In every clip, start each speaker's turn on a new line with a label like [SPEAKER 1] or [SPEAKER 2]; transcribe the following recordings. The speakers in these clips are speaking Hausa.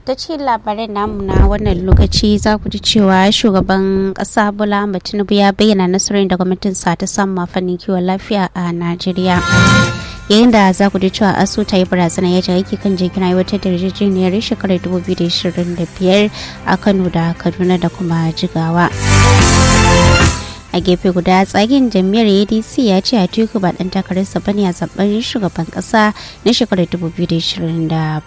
[SPEAKER 1] ta ce labarai namu na wannan lokaci za ku ji cewa shugaban kasa bola tinubu ya bayyana nasarar da gwamnatin sa ta samu fannin kiwon lafiya a najeriya yayin da za ku ji cewa asu ta yi barazana ya aiki kan jirgin aiwatar da yarjejeniyar shekarar 2025 a kano da kaduna da kuma jigawa a gefe guda tsagen jam'iyyar adc ya ce a teku ba dan takararsa bane a zaben shugaban kasa na shekarar 2027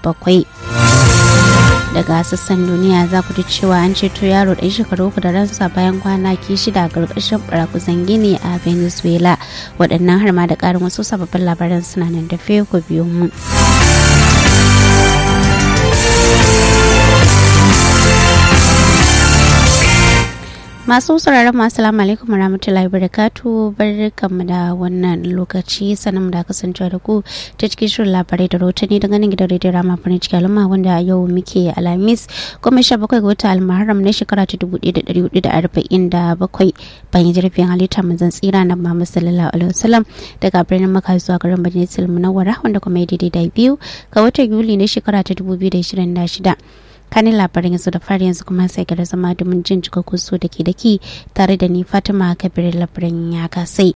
[SPEAKER 1] daga sassan duniya za ku ji cewa an ceto yaro ɗan shekaru uku da ransa bayan kwanaki shida a ƙarƙashin ɓarakusan gini a venezuela waɗannan har ma da ƙarin wasu sababbin labaran suna nan da ku biyu mu. masu sauraron masu salamu alaikum warahmatullahi wabarakatuh barkanmu da wannan lokaci sanin da kasancewa da ku ta cikin shirin labarai da rahotanni daga nan gidan rediyo rama farin ciki al'umma wanda a yau muke alhamis kuma sha bakwai ga wata almaharam na shekara ta dubu ɗaya da ɗari hudu da arba'in da bakwai bayan jirgin halitta manzan tsira na mama sallallahu alaihi wasallam daga birnin maka zuwa garin bajin munawwara wanda kuma ya daidai da biyu ga watan yuli na shekara ta dubu biyu da ishirin da shida kanin labarin yanzu da fari yanzu kuma sai gara zama domin jin cikakkun so da ke daki tare da ni fatima kabir labarin ya kasai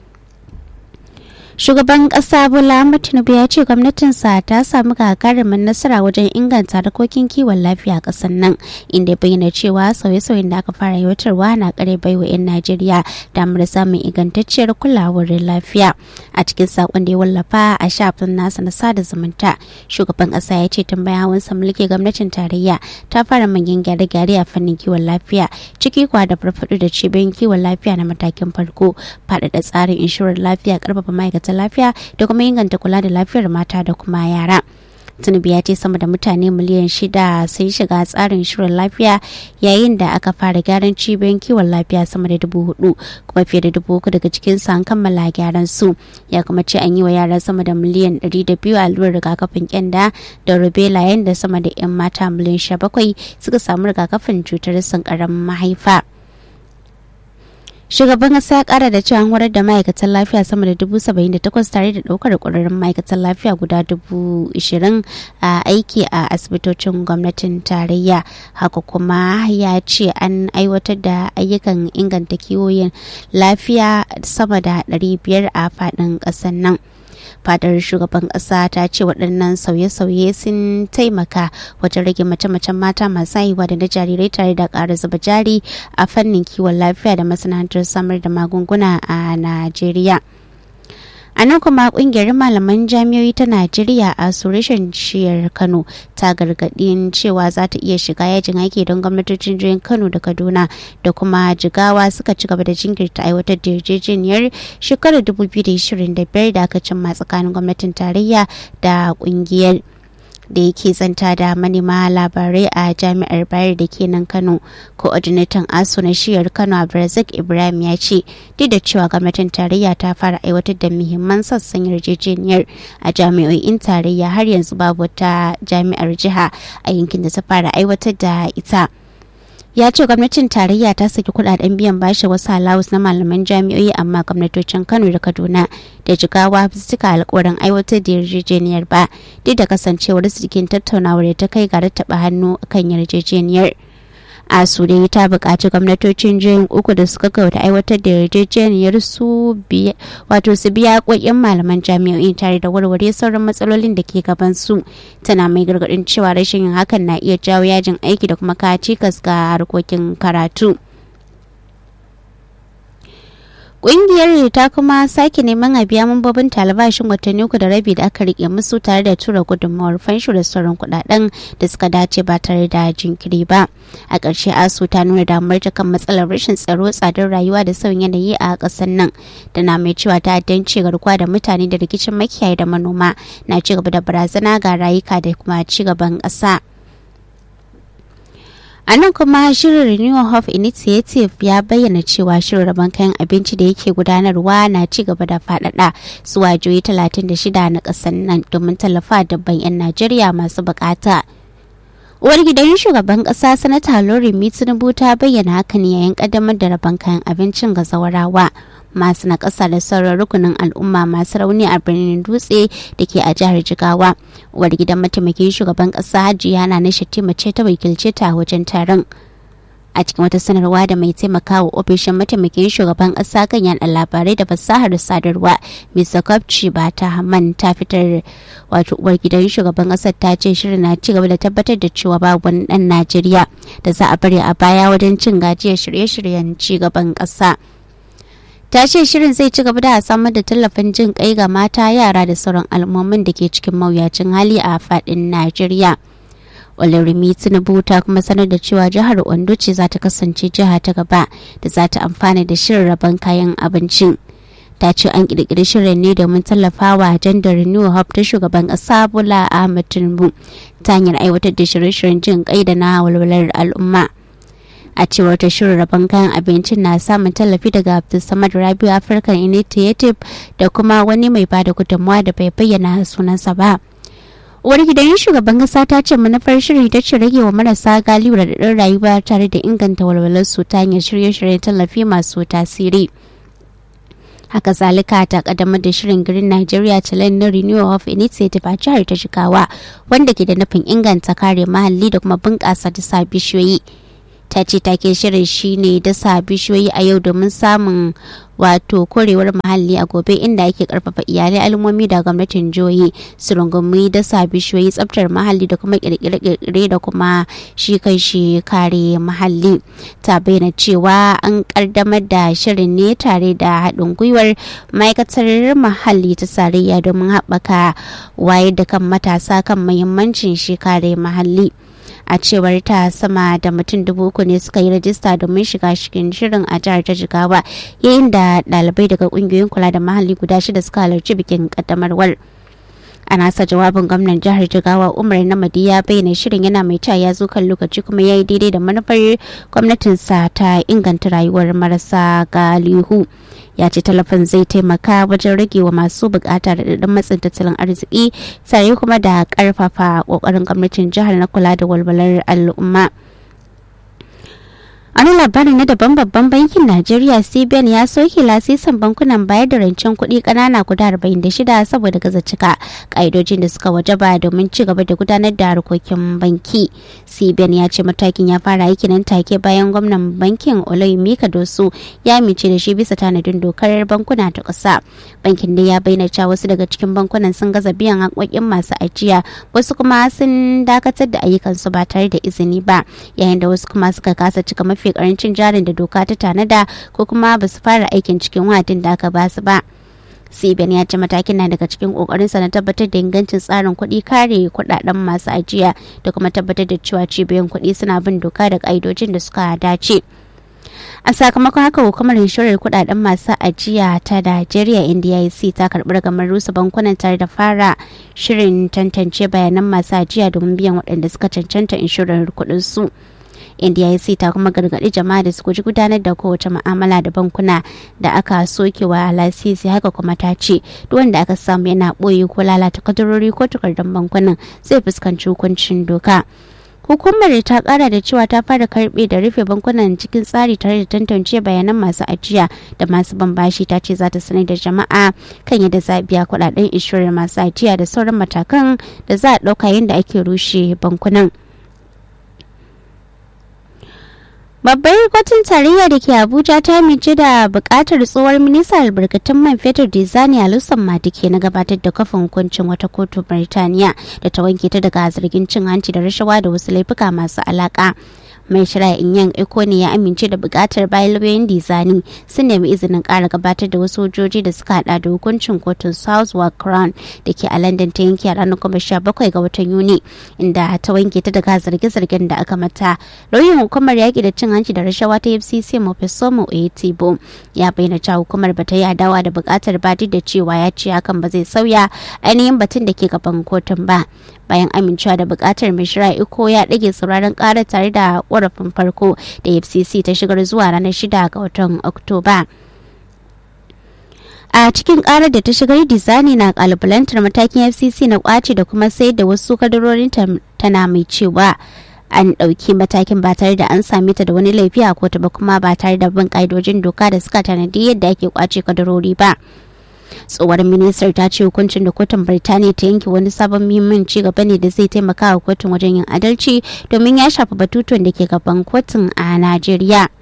[SPEAKER 1] shugaban kasa bola tinubu ya ce gwamnatinsa ta samu gagarumin nasara wajen inganta harkokin kiwon lafiya a kasar nan inda bayyana cewa sauye-sauyen da aka fara aiwatarwa na kare baiwa 'yan najeriya damar samun ingantacciyar kulawar lafiya a cikin sakon da ya wallafa a shafin nasa na sada zumunta shugaban kasa ya ce tun bayan wansa mulki gwamnatin tarayya ta fara manyan gyare-gyare a fannin kiwon lafiya ciki kwa da farfaɗo da cibiyoyin kiwon lafiya na matakin farko faɗaɗa tsarin inshorar lafiya ƙarfafa ma'aikatan lafiya da kuma inganta kula da lafiyar mata da kuma yara. tinubu ya ce sama da mutane miliyan shida sun shiga tsarin shirin lafiya yayin da aka fara gyaran cibiyoyin kiwon lafiya sama da dubu hudu kuma fiye da dubu uku daga cikin su an kammala gyaran su ya kuma ce an yi wa yara sama da miliyan ɗari da biyu allurar rigakafin kyanda da rubella yayin da sama da 'yan mata miliyan sha bakwai suka samu rigakafin cutar sankaran mahaifa. shugaban kasa ya kara da cewa an horar da ma'aikatan lafiya sama da dubu saba'in da takwas tare da daukar kwararrun ma'aikatan lafiya guda dubu ishirin a aiki a asibitocin gwamnatin tarayya haka kuma ya ce an aiwatar da ayyukan inganta kiwoyin lafiya sama da ɗari biyar a faɗin ƙasar nan fadar shugaban kasa ta ce waɗannan sauye-sauye sun taimaka wajen rage mace-macen mata masu haihuwa da na jarirai tare da ƙara zuba jari a fannin kiwon lafiya da masana'antar samar da magunguna a najeriya a nan kuma kungiyar malaman jami'oi ta najeriya a sureshen shiyar kano ta gargadin cewa za ta iya shiga yajin aiki don gwamnatocin jihohin kano da kaduna da kuma jigawa suka ci gaba da jinkirta aiwatar da yarjejeniyar shekarar 2025 da aka cimma tsakanin gwamnatin tarayya da kungiyar da yake zanta da manema labarai a jami'ar bayar da ke nan kano coordinator asu na shiyar kano a brazil ibrahim ya ce duk da cewa gwamnatin tarayya ta fara aiwatar da muhimman sassan yarjejeniyar a jami'o'in tarayya har yanzu babu wata jami'ar jiha a yankin da ta fara aiwatar da ita ya ce gwamnatin tarayya ta saki kudaden biyan bashi wasu halawus na malaman jami'o'i amma gwamnatocin kano da kaduna da jigawa su cika alkawarin aiwatar da yarjejeniyar ba duk da kasancewar su cikin tattaunawar da ta kai ga rattaba hannu kan yarjejeniyar asu dai ta buƙaci gwamnatocin jihohin uku da suka kauta aiwatar da yarjejeniyar su wato su biya ƙoƙin malaman jami'o'i tare da warware sauran matsalolin da ke gaban su tana mai gargaɗin cewa rashin yin hakan na iya jawo yajin aiki da kuma kawo cikas ga harkokin karatu. Ƙungiyar ta kuma sake neman a biya mambobin talabashin watanni uku da rabi da aka rike musu tare da tura gudunmawar fansho da sauran kudaden da suka dace ba tare da jinkiri ba. A ƙarshe ASU ta nuna damar ta kan matsalar rashin tsaro tsadar rayuwa da sauyin yanayi a ƙasar nan. Da na mai cewa ta'addanci garkuwa da mutane da rikicin makiyaye da manoma na ci gaba da barazana ga rayuka da kuma ci gaban ƙasa. a nan kuma shirin renewal of initiative ya bayyana cewa shirin rabon kayan abinci da yake gudanarwa na ci gaba da faɗaɗa zuwa jihohi 36 na ƙasar nan domin tallafa dabban 'yan najeriya masu bukata uwar gidan shugaban ƙasa sanata lori tinubu ta bayyana hakan yayin ƙaddamar da rabon kayan abincin ga zawarawa masu na ƙasa da sauran rukunin al'umma masu rauni a birnin dutse da ke a jihar jigawa uwar gidan mataimakin shugaban ƙasa hajiya na na shatima ce ta wakilce ta wajen taron a cikin wata sanarwa da mai taimakawa ofishin mataimakin shugaban ƙasa kan yaɗa labarai da fasahar sadarwa mr kwabci ba ta haman ta fitar wato uwar gidan shugaban ƙasar ta ce shirin na ci gaba da tabbatar da cewa babu wani ɗan najeriya da za a bari a baya wajen cin gajiyar shirye-shiryen ci gaban ƙasa ta ce shirin zai ci gaba da samar da tallafin jin kai ga mata yara da sauran al'ummomin da ke cikin mawuyacin hali a faɗin najeriya olorimi tinubu ta kuma sanar da cewa jihar ondo ce za ta kasance jiha ta gaba da za ta amfana da shirin rabon kayan abincin ta ce an kirkiri shirin ne domin tallafawa gender renewal hub ta shugaban kasa bola ahmed tinubu ta hanyar aiwatar da shirye-shiryen jin kai da na walwalar al'umma a cewar ta shirin rabon kayan abincin na samun tallafi daga abdulsamad rabiu african initiative da kuma wani mai bada gudunmawa da bai bayyana sunansa ba uwar gidan shugaban kasa ta ce manufar shiri ta ce rage wa marasa galibu da daɗin rayuwa tare da inganta walwalar su ta hanyar shirye-shiryen tallafi masu tasiri haka zalika ta kaddamar da shirin green nigeria challenge na renewal of initiative a jihar ta shigawa wanda ke da nufin inganta kare muhalli da kuma bunƙasa dasa bishiyoyi ta ce take shirin shine dasa bishiyoyi a yau domin samun wato korewar muhalli a gobe inda ake karfafa iyalai al'ummomi da gwamnatin jihohi su rungumi dasa bishiyoyi tsabtar muhalli da kuma kirkire-kirkire da kuma shi kai shi kare muhalli ta bayyana cewa an kaddamar da shirin ne tare da haɗin gwiwar ma'aikatar muhalli ta tarayya domin haɓaka wayar da kan matasa kan muhimmancin shi kare muhalli. a cewar ta sama da mutum dubu uku ne suka yi rajista domin shiga cikin shirin a jihar ta jigawa yayin da ɗalibai daga ƙungiyoyin kula da mahalli guda shida suka halarci bikin ƙaddamarwar a nasa jawabin gwamnan jihar jigawa umar namadi ya bayyana shirin yana mai cewa ya zo kan lokaci kuma ya yi daidai da manufar gwamnatinsa ta inganta rayuwar marasa galihu ya ce talafin zai taimaka wajen rage wa masu bukata da daɗin matsin tattalin arziki tare kuma da ƙarfafa ƙoƙarin gwamnatin jihar na kula da walwalar al'umma. wani labarin na daban babban bankin najeriya cbn ya soke lasisin bankunan bayar da rancen kuɗi ƙanana guda 46 saboda gaza cika ƙa'idojin da suka wajaba domin ci gaba da gudanar da harkokin banki cbn ya ce matakin ya fara aiki nan take bayan gwamnan bankin mika dosu ya amince da shi bisa tanadin dokar bankuna ta ƙasa bankin da ya bayyana cewa wasu daga cikin bankunan sun gaza biyan haƙoƙin masu ajiya wasu kuma sun dakatar da ayyukansu ba tare da izini ba yayin da wasu kuma suka kasa cika mafi mafi karancin jarin da doka ta tanada ko kuma ba su fara aikin cikin wadin da aka ba su ba cbn ya ce matakin na daga cikin kokarinsa na tabbatar da ingancin tsarin kuɗi kare kuɗaɗen masu ajiya da kuma tabbatar da cewa cibiyoyin kuɗi suna bin doka da ƙa'idojin da suka dace a sakamakon haka hukumar inshorar kudaden masu ajiya ta Najeriya NDIC ta karbi ragamar rusa bankunan tare da fara shirin tantance bayanan masu ajiya domin biyan waɗanda suka cancanta inshorar kuɗin su. NDIC ta kuma gargaɗi jama'a da su guji gudanar da kowace mu'amala da bankuna da aka sokewa lasisi haka kuma ta ce duk wanda aka samu yana ɓoye ko lalata kadarori ko takardun bankunan zai fuskanci hukuncin doka. hukumar ta kara da cewa ta fara karbe da rufe bankunan cikin tsari tare da tantance bayanan masu ajiya da masu bambashi ta ce za ta sanar da jama'a kan yadda za a biya kudaden inshorar masu ajiya da sauran matakan da za a dauka yadda ake rushe bankunan Babbar kotun tarayya da ke Abuja ta amince da bukatar tsohuwar minista albarkatun man fetur Dizani Alusan Madike na gabatar da kafin hukuncin wata kotu Birtaniya da ta wanke ta daga zargin cin hanci da rashawa da wasu laifuka masu alaka. mai shari'a yan eko ne ya amince da bukatar bayan lauyoyin dizani sun nemi izinin kara gabatar da wasu hujjoji da suka hada da hukuncin kotun southwark crown da ke a london ta yanke a ranar goma sha bakwai ga watan yuni inda ta wanke ta daga zarge-zargen da aka mata lauyin hukumar yaƙi da cin hanci da rashawa ta fcc mofesomo oyetibo ya bayyana cewa hukumar ba ta yi adawa da bukatar ba da cewa ya ce hakan ba zai sauya ainihin batun da ke gaban kotun ba bayan amincewa da bukatar mai shira iko ya ɗage sauraron ƙara tare da ƙorafin farko da fcc ta shigar zuwa ranar shida ga watan oktoba a cikin karar da ta shigar dizani na kalubalantar matakin fcc na kwace da kuma sayar da wasu kadarorin tana mai cewa an ɗauki matakin ba tare da an same ta da wani laifi a kotu ba kuma ba tare da bin ƙa'idojin doka da suka tanadi yadda ake kwace kadarori ba. tsohuwar ministar ta ce hukuncin da kotun birtaniya ta yanke wani sabon muhimmin ci gaba ne da zai taimaka wa kotun wajen yin adalci domin ya shafi batutuwan da ke gaban kotun a najeriya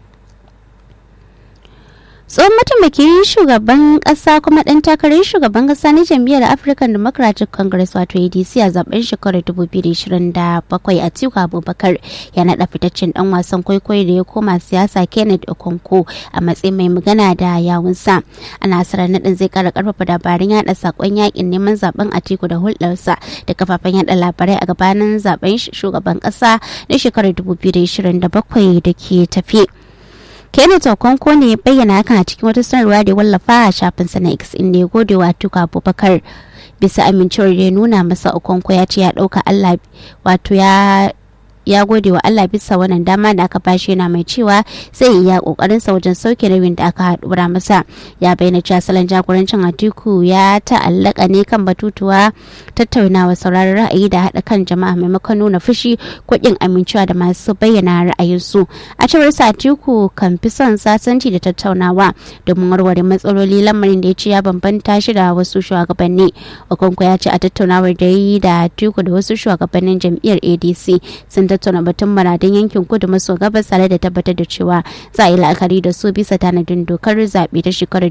[SPEAKER 1] tsohon mataimakin shugaban kasa kuma dan takarar shugaban kasa na jam'iyyar african democratic congress wato adc a zaben shekarar 2027 a tiku abubakar ya naɗa fitaccen dan wasan kwaikwayo da ya koma siyasa kenneth okonko a matsayin mai magana da yawunsa a nasarar naɗin zai kara karfafa dabarun yada sakon yakin neman zaben atiku da hulɗarsa da kafafen yada labarai a gabanin zaben shugaban kasa na shekarar 2027 da ke tafi. Kenneth Okonkwo ne ya bayyana hakan a cikin wata sanarwa da ya wallafa a shafinsa na X inda ya gode wa Tuka Abubakar bisa amincewar da ya nuna masa Okonkwo ya ce ya ɗauka Allah wato ya ya gode wa Allah bisa wannan dama da aka bashi yana mai cewa zai iya kokarin sa wajen sauke nauyin da aka haɗura masa ya bayyana cewa salon jagorancin Atiku ya ta'allaka ne kan batutuwa tattaunawa sauraron ra'ayi da haɗa kan jama'a maimakon nuna fushi ko ƙin amincewa da masu bayyana ra'ayinsu a cewar sa Atiku kan fi son sasanci da tattaunawa domin warware matsaloli lamarin da ya ce ya bambanta shi da wasu shugabanni Okonkwo ya ce a tattaunawar da yi da Atiku da wasu shugabannin jam'iyyar ADC sun tattauna batun maradin yankin kudu maso gabas tare da tabbatar da cewa za a yi la'akari da su bisa tanadin dokar zaɓe ta shekarar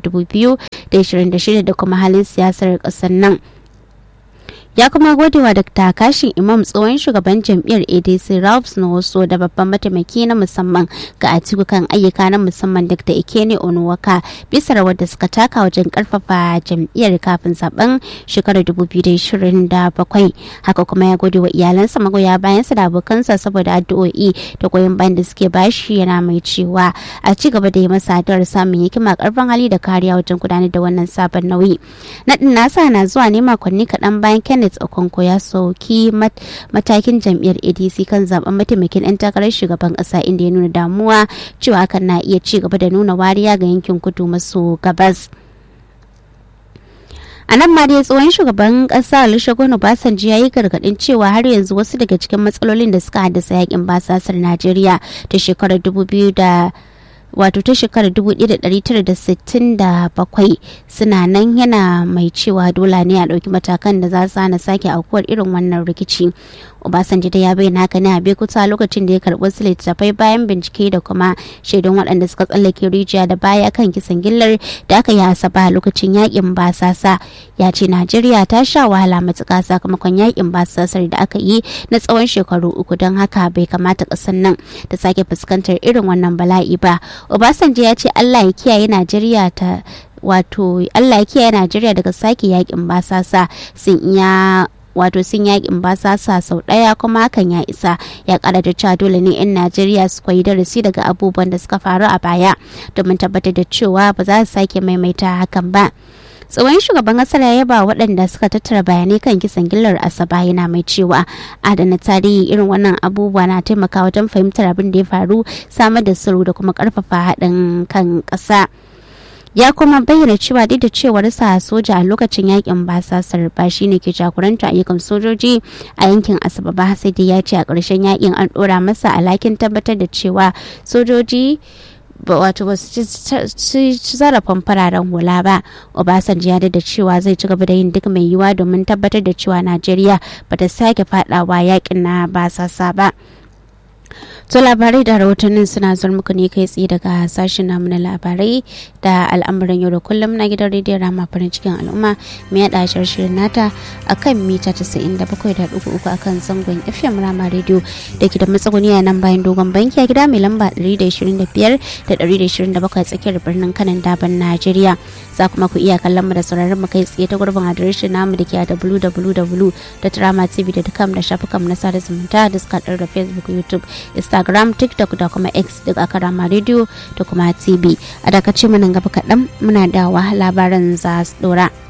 [SPEAKER 1] 2026 da kuma halin siyasar ƙasar nan. ya kuma gode wa Dr. Kashin Imam tsohon shugaban jam'iyyar ADC Ralph Nwoso da babban mataimaki na musamman ga Atiku kan ayyuka na musamman Dr. Ikene Onuwaka bisa rawar da suka taka wajen karfafa jam'iyyar kafin zaben shekarar 2027. Haka kuma ya gode wa iyalansa magoya bayansa da abokansa saboda addu'o'i da goyon bayan da suke bashi yana mai cewa a ci gaba da yi masa addu'ar samun hikima karfin hali da kariya wajen gudanar da wannan sabon nauyi. Naɗin nasa na zuwa ne makonni kaɗan bayan Kenneth Kenneth Okonko ya sauki matakin jam'iyyar ADC kan zaben mataimakin 'yan takarar shugaban ƙasa inda ya nuna damuwa cewa hakan na iya ci gaba da nuna wariya ga yankin kudu maso gabas. a nan ma dai tsohon shugaban kasa olusegun obasanjo ya yi gargadin cewa har yanzu wasu daga cikin matsalolin da suka haddasa yakin basasar najeriya ta shekarar 2000 da wato ta shekarar 1967 suna nan yana mai cewa dole ne a ɗauki matakan da za su hana sake aukuwar irin wannan rikici obasanjo da ya bayyana haka ne a bekuta lokacin da ya karɓi wasu littattafai bayan bincike da kuma shaidun waɗanda suka tsallake rijiya da baya kan kisan gillar da aka yi asaba lokacin yakin basasa ya ce najeriya ta sha wahala matuƙa sakamakon yakin basasar da aka yi na tsawon shekaru uku don haka bai kamata ƙasar nan ta sake fuskantar irin wannan bala'i ba obasanjo ya ce allah ya kiyaye najeriya ta wato allah ya kiyaye najeriya daga sake yakin basasa sun iya wato sun yakin basasa sau ɗaya kuma hakan ya isa ya kara da cewa dole ne 'yan najeriya su koyi darasi daga abubuwan da suka faru a baya domin tabbatar da cewa ba za su sake maimaita hakan ba tsohon shugaban kasar ya yaba waɗanda suka tattara bayanai kan kisan gillar asaba yana mai cewa adana tarihi irin wannan abubuwa na taimaka wajen fahimtar abin da ya faru samar da sulhu da kuma karfafa haɗin kan ƙasa. ya kuma bayyana cewa duk da cewar sa soja a lokacin yakin basasar ba shi ne ke jagoranta ayyukan sojoji a yankin asaba ba sai dai ya ce a ƙarshen yakin an ɗora masa alhakin tabbatar da cewa sojoji wato ba su ci zarafin fararen hula ba obasanjo ya da cewa zai ci gaba da yin duk mai yiwuwa domin tabbatar da cewa najeriya ba ta sake fadawa yakin na basasa ba To labarai da rahotannin suna zuwa muku ne kai tsaye daga sashen namu na labarai da al'amuran yau da kullum na gidan rediyon rama farin cikin al'umma mai yada shirin nata a kan mita 97.3 a kan zangon fm rama rediyo da ke da matsaguni a nan bayan dogon banki a gida mai lamba 125 da 127 tsakiyar birnin kanan daban najeriya za kuma ku iya kallon mu da sauraron mu kai tsaye ta gurbin adireshin namu da ke a www.dramatv.com da shafukan na sada zumunta da suka da facebook youtube instagram tiktok da kuma x duk aka rama radio da kuma tv a dakace mu nan gaba kaɗan muna dawa labaran za su dora.